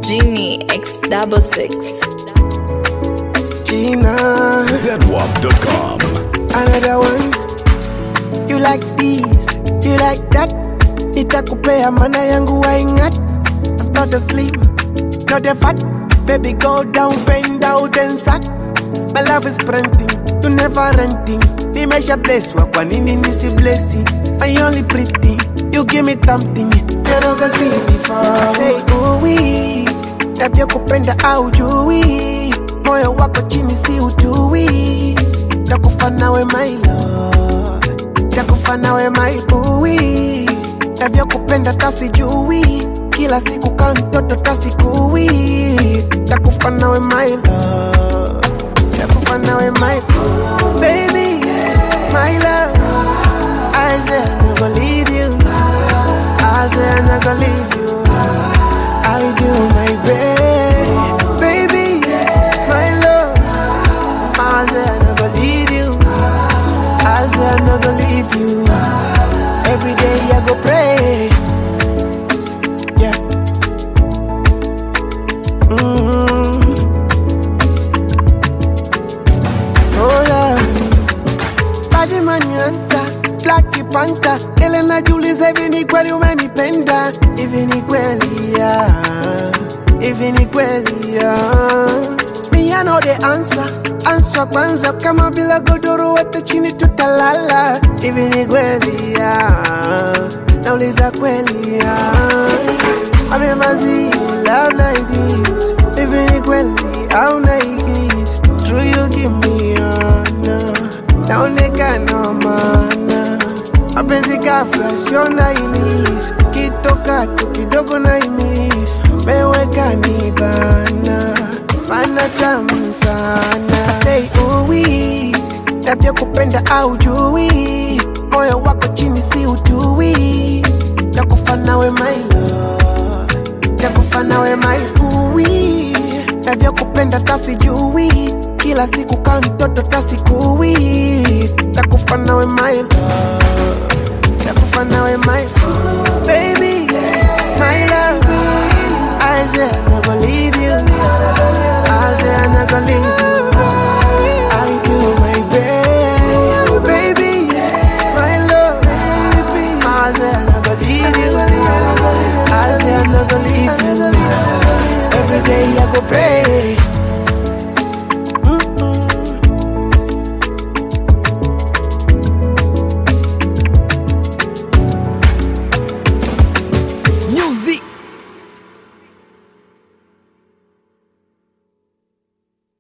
Genie X double six. Gina, ZWAP.com. another one. You like this, you like that. Nitakupea mana yangu waingat. Not the slim, not the fat. Baby, go down, bend out and sack. My love is printing, you never renting. Nimesha bless wa kwa nini nisi blessing? I only pretty, you give me something. You never see before. Say, oh we, tabia kupenda au jui. Moyo wako chini si utui. Takufa nawe my love, takufa nawe my bui. Tabia kupenda tasijui. Kila siku kama mtoto tasikui. Takufa nawe my love takufa nawe my baby, my love. I said I'm not gonna leave you. I said I'm not gonna leave you. I do my best, baby, my love. I said I'm not gonna leave you. I said I'm not gonna leave you. Every day I go pray. Yeah. Mm-hmm. Oh yeah. Badi manyanta, Black Panther. Ile najiuliza hivi ni kweli umenipenda? Hivi ni kweli ya? Hivi ni kweli ya? Me I know the answer. Answer kwanza kama bila godoro hata chini tutalala. Hivi ni kweli ya? Nauliza kweli ya? I've never seen love like this. Hivi ni kweli au naigis? True you give me honor. Naonekana maana mapenzi ghafla sio na ilis kitoka tu kidogo na imis meweka ni bana mana tamu sana sei uwi tabia kupenda au jui moyo wako chini si utui takufa nawe my love takufa nawe my uwi tabia kupenda tasijui kila siku kama mtoto tasikui takufa nawe my love takufa nawe my baby my love I said I'm not gonna